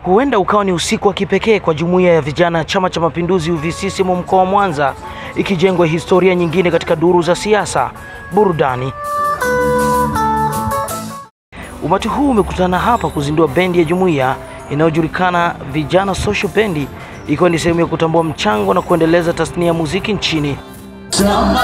Huenda ukawa ni usiku wa kipekee kwa jumuiya ya vijana ya Chama cha Mapinduzi UVCCM mkoa wa Mwanza, ikijengwa historia nyingine katika duru za siasa, burudani. Umati huu umekutana hapa kuzindua bendi ya jumuiya inayojulikana Vijana Social Bendi, ikiwa ni sehemu ya kutambua mchango na kuendeleza tasnia ya muziki nchini. Chama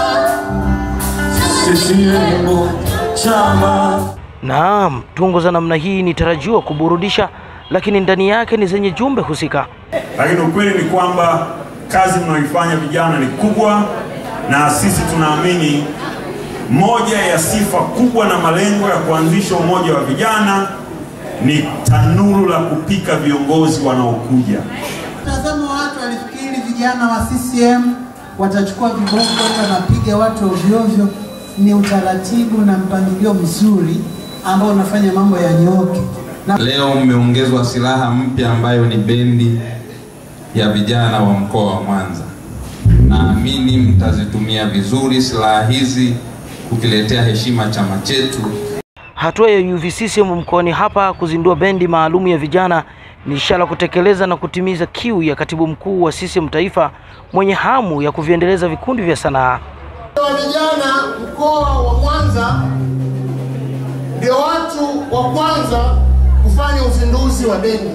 CCM chama Naam, tungo za namna hii ni tarajiwa kuburudisha, lakini ndani yake ni zenye jumbe husika. lakini ukweli ni kwamba kazi mnayoifanya vijana ni kubwa, na sisi tunaamini moja ya sifa kubwa na malengo ya kuanzisha umoja wa vijana ni tanuru la kupika viongozi wanaokuja. Mtazamo wa watu walifikiri vijana wa CCM watachukua viboko wanapiga watu ovyo ovyo. Ni utaratibu na mpangilio mzuri ambao unafanya mambo yanyooke. Na Leo mmeongezwa silaha mpya ambayo ni bendi ya vijana wa mkoa wa Mwanza. Naamini mtazitumia vizuri silaha hizi kukiletea heshima chama chetu. Hatua ya UVCCM mkoani hapa kuzindua bendi maalum ya vijana ni ishara kutekeleza na kutimiza kiu ya katibu mkuu wa CCM taifa mwenye hamu ya kuviendeleza vikundi vya sanaa. wa vijana mkoa wa Mwanza ndio watu wa kwanza kufanya uzinduzi wa bendi,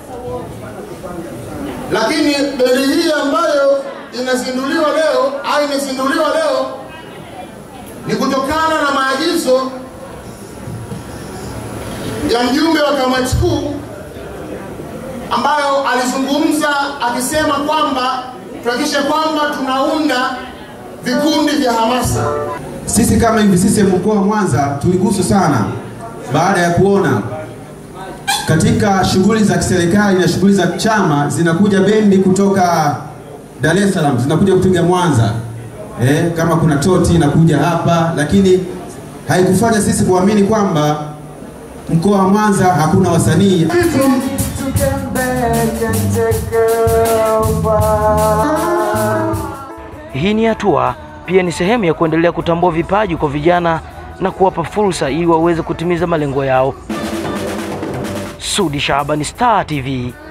lakini bendi hii ambayo inazinduliwa leo au imezinduliwa leo ni kutokana na maagizo ya mjumbe wa kamati kuu ambayo alizungumza akisema kwamba tuhakikishe kwamba tunaunda vikundi vya hamasa. Sisi kama UVCCM mkoa wa Mwanza tuliguswa sana baada ya kuona katika shughuli za kiserikali na shughuli za chama zinakuja bendi kutoka Dar es Salaam zinakuja kupiga Mwanza. Eh, kama kuna toti inakuja hapa, lakini haikufanya sisi kuamini kwamba mkoa wa Mwanza hakuna wasanii. Hii ni hatua pia ni sehemu ya kuendelea kutambua vipaji kwa vijana na kuwapa fursa ili waweze kutimiza malengo yao. Sudi Shabani, Star TV.